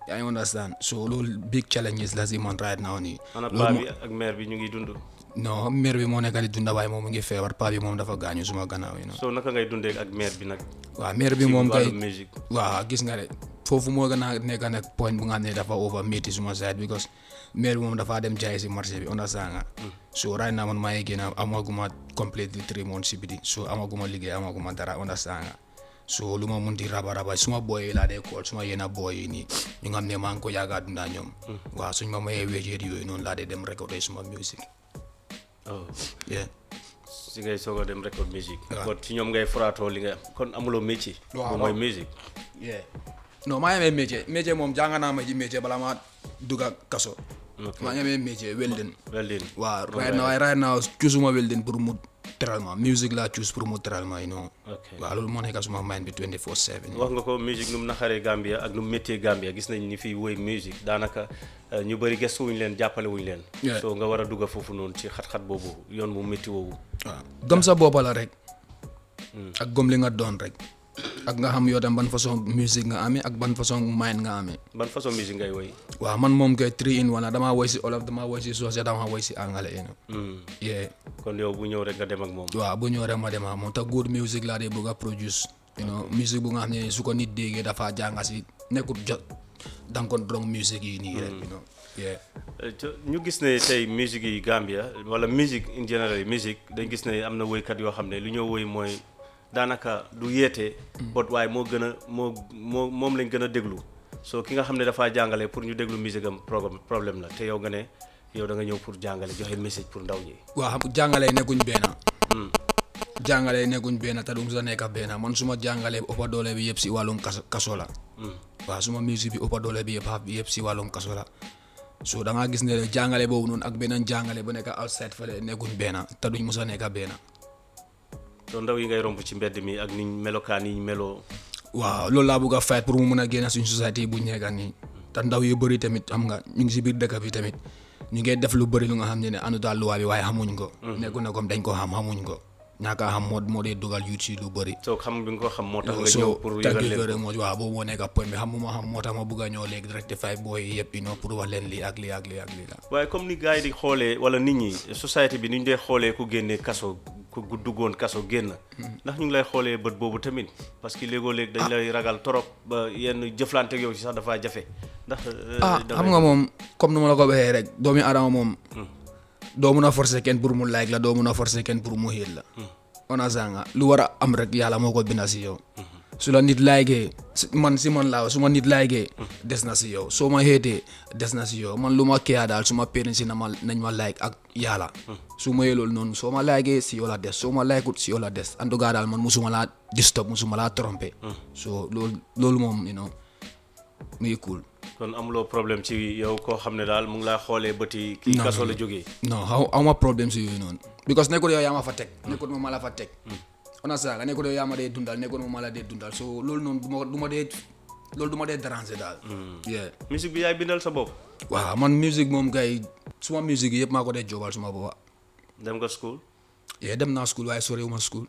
yaa ngi understand so loolu big challenges la si man right now nii ana loolu paa mo- bi ak mère bi ñu ngi dund non mère bi moo nekk di dunda waaye moom mu ngi feebar paa bi moom dafa gaañu suma gannaaw yi noonu so naka ngay dundee ak mère bi nag waaw mère bi ci moom kay wàllu musique waaw gis nga de foofu moo gën a nekk nag point bu nga xam ne dafa over métti suma side because mère bi moom dafa dem jaay si marché bi understand nga so right now man maa ngi génn amaguma completely three months si biti so amaguma liggéey amaguma dara understand nga so lu ma mun di raba raba suma boy yi laa dee kool suma yenn boy yi nii ñu nga xam ne maa ngi ko yaaga dundaa ñoom waaw suñ ma mayee wéejeet yooyu noonu laa dee dem recordé suma music oh yeah si ngay soog a dem record musique Waaw. kon ci ñoom ngay foraatoo li nga kon amuloo métier Waaw, bu mooy waaw. musique yeah non maa ngi amee métier métier moom jàng naa ma ji métier bala maa dugga kaso maa ngi amee métier welding well done waaw right now right now choosuma welding pour mu teral ma music laa choose pour mu teral ma you know ok waaw loolu moo nekk suma mind bi 24/7 wax nga ko musique nu mu naxaree Gambia ak nu mu méttee Gambia gis nañ ni fii woy musique daanaka euh, ñu bëri gëstu wuñ leen jàppale wuñ leen Yeah. so nga war a dugga foofu noonu ci xat-xat boobu yoon mu métti woowu waaw gëm sa boppa la rek ak gëm li nga doon rek ak nga xam yow tam ban façon musique nga amee ak ban façon mind nga amee ban façon musique ngay woy waaw man moom kay three in one la damaa woy si olof damaa woy si soose damaa woy si angale you know Hmm. yeah kon yow bu ñëw rek nga dem ak moom waaw bu ñëw rek ma dem ak moom te good music laa dee bëgg a produce you know musique bu nga xam ne su ko nit déggee dafa jànga si nekkul jot danga ko drong musique yi nii rek you know yeah Euh, te- ñu gis ne tey musique yi Gambia wala musique in general musique dañ gis ne am na woykat yoo xam ne lu ñoo woy mooy daanaka du yeete bot waaye moo gën a moo moo moom lañ gën a déglu so ki nga xam ne dafaa jàngale pour ñu déglu musique am problème problème la te yow nga ne yow da nga ñëw pour jàngale joxe message pour ndaw ñi waaw xam jàngale yi nekkuñ benn jàngale yi nekkuñ benn te du sa nekk benn man suma jàngale bi ëppa doole bi yëpp si wàllum kaso kaso la waaw suma musique bi ëppa doole bi yëpp xaf bi yëpp si wàllum kaso la so da ngaa gis ne jàngale boobu noonu ak beneen jàngale bu nekk outside fële nekkuñ benn te duñ mos a nekk benn so ndaw yi ngay romb ci mbedd mi ak niñ melokaan yi ñu meloo waaw loolu laa bëgg a fight pour mu mun a génn suñ société bu ñu nekk nii te ndaw yu bëri tamit xam nga ñu ngi si biir dëkk bi tamit ñu ngi def lu bëri lu nga xam ne ne àndut ak luwaa bi waaye xamuñ ko. nekku ne comme dañ ko xam xamuñ ko ñàkk a xam moo moo dee dugal yu ci lu bëri. so xam bi nga ko xam moo tax nga so ñëw pour thank yëgal you leen very ko much waaw boobu moo nekk point bi xam ma xam moo tax ma bëgg a ñëw léegi rectify booy yi yëpp you know pour wax leen lii ak lii ak lii ak lii la. waaye comme ni gars yi di xoolee wala nit ñi société bi ni ñu dee xoolee ku génne kaso ku gu duggoon kaso génn ndax ñu ngi lay xoolee bët boobu tamit parce que léegoo léeg dañ lay ragal torop ba yenn jëflante ak yow ci sax dafaa jafe ndax euh, ah dafay- xam nga moom comme nu ma la ko waxee rek doomi adama moom doo mun a forcer kenn pour mu like la doo mun a forcer kenn pour mu hate la ona sanga lu war a am rek yàlla moo ko binda si yow su la nit laygee man si man laa su ma nit laygee des na si yow soo ma héetee des na si yow man lu ma kiyaa daal su ma parents si na ma nañ ma like ak yàlla su ma yee loolu noonu soo ma laygee si yow la des soo ma laykut si yow la des en tout cas daal man musuma laa disturb musuma laa tromper so loolu loolu moom you know muy cool kon amuloo problème ci yow koo xam ne daal mu ngi laa xoolee bëti kii Non, kaso non, la non. jógee non xaw aw ma problème si yooyu noonu because nekkul yow yaa ma fa teg nekkul ma ma la fa teg ona saaga nekkul yow yaa ma dee dundal nekkul ma ma la dee dundal so loolu noonu du ma du ma dee loolu du ma dee déranger daal yeah musique bi yaay bindal sa bopp waaw man musique moom kay suma musique yi yëpp maa ko dee joobal suma boppa dem nga school yeah dem naa school waaye soriwuma school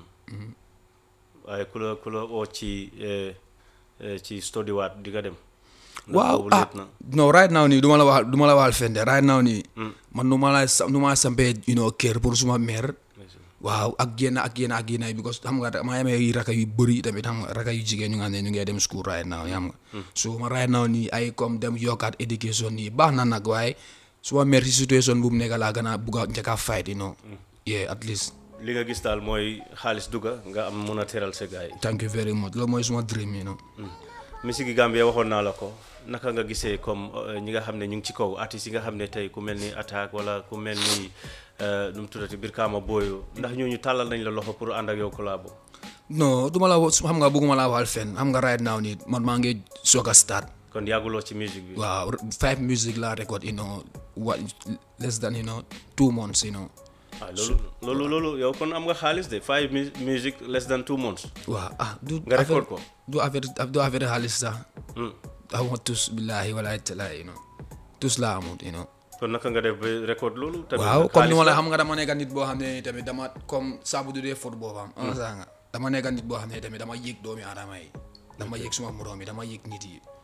waaye ku la ku la oo ci eh, eh, ci study waat di nga dem ndax waaw boobu ah léet na non right now nii du ma la wax du ma la waxal fende right now nii man nu ma la sa nu ma sampee you know kër pour suma mère waaw ak génn ak génn ak génn because xam nga maa amee ay raka yu bëri tamit xam nga raka yu jigéen ñu nga xam ne ñu ngi dem school right now xam nga so ma right now nii ay comme dem yokkaat éducation nii baax na nag waaye suma mère si situation bu mu nekk laa gën a bugg a njëkk a fight you know yeah at least li nga gis daal mooy xaalis dugga nga am mun a teral sa gars yi thank you very much loolu mooy suma dream you know musique yi Gambia waxoon naa la ko naka nga gisee comme euh, ñi nga xam ne ñu ngi ci kaw artistes yi nga xam ne tey ku mel ni attaque wala ku mel ni euh, nu mu tuddati Brikama Boyo ndax ñooñu tàllal nañ la loxo pour ànd ak yow collabo non du ma la wax xam nga bëgguma laa waxal fenn xam nga right now nii man maa ngi soog a start kon yàgguloo ci musique bi waaw five music la record you know what less than you know two months you know ah loolu loolu loolu yow kon am nga xaalis de five mu- music less than two months waaw ah du nga record affaire ko du affaire du affaire xaalis sax Hmm. amoo tus billahi wala talaay you know tus laa amut you know kon naka nga def ba record loolu tamit waaw nag comme ni xaalis ma la la. xam nga dama nekk nit boo xam ne tamit dama comme saabu du dee fóot boobam ana saa nga dama nekk nit boo xam ne tamit dama yëg doomi aadama yi dama yëg suma moroom yi dama yëg nit yi